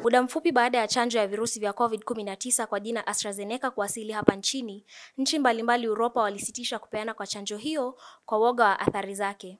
Muda mfupi baada ya chanjo ya virusi vya COVID-19 kwa jina AstraZeneca kuwasili hapa nchini, nchi mbalimbali Uropa walisitisha kupeana kwa chanjo hiyo kwa woga wa athari zake.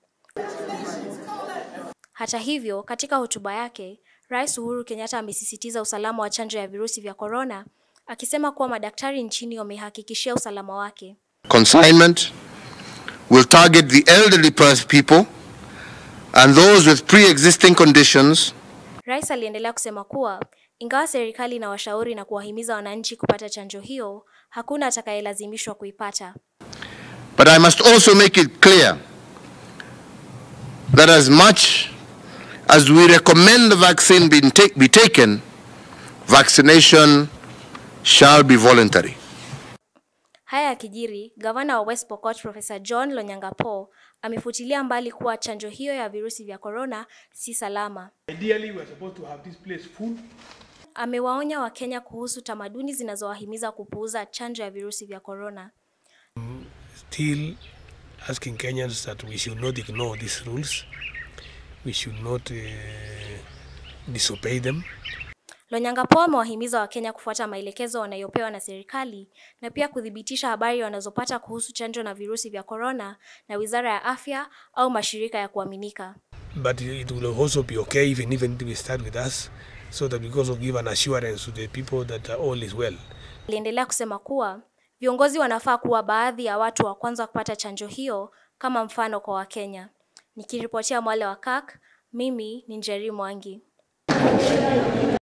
Hata hivyo, katika hotuba yake, Rais Uhuru Kenyatta amesisitiza usalama wa chanjo ya virusi vya korona, akisema kuwa madaktari nchini wamehakikishia usalama wake. Consignment will target the elderly people and those with pre-existing conditions Rais aliendelea kusema kuwa ingawa serikali inawashauri na kuwahimiza wananchi kupata chanjo hiyo, hakuna atakayelazimishwa kuipata. But I must also make it clear that as much as we recommend the vaccine be, take, be taken, vaccination shall be voluntary. Haya yakijiri, gavana wa West Pokot Profesa John Lonyangapo amefutilia mbali kuwa chanjo hiyo ya virusi vya korona si salama. Ideally, we're supposed to have this place full. Amewaonya Wakenya kuhusu tamaduni zinazowahimiza kupuuza chanjo ya virusi vya korona. Still asking Kenyans that we should not ignore these rules. We should not uh, disobey them. Lonyangapo amewahimiza Wakenya kufuata maelekezo wanayopewa na serikali na pia kuthibitisha habari wanazopata kuhusu chanjo na virusi vya korona na Wizara ya Afya au mashirika ya kuaminika. But it will also be okay even even we start with us, so that we also give an assurance to the people that uh, all is well. Aliendelea kusema kuwa viongozi wanafaa kuwa baadhi ya watu wa kwanza kupata chanjo hiyo kama mfano kwa Wakenya. Nikiripotia Mwale wa KAK, mimi ni Njeri Mwangi.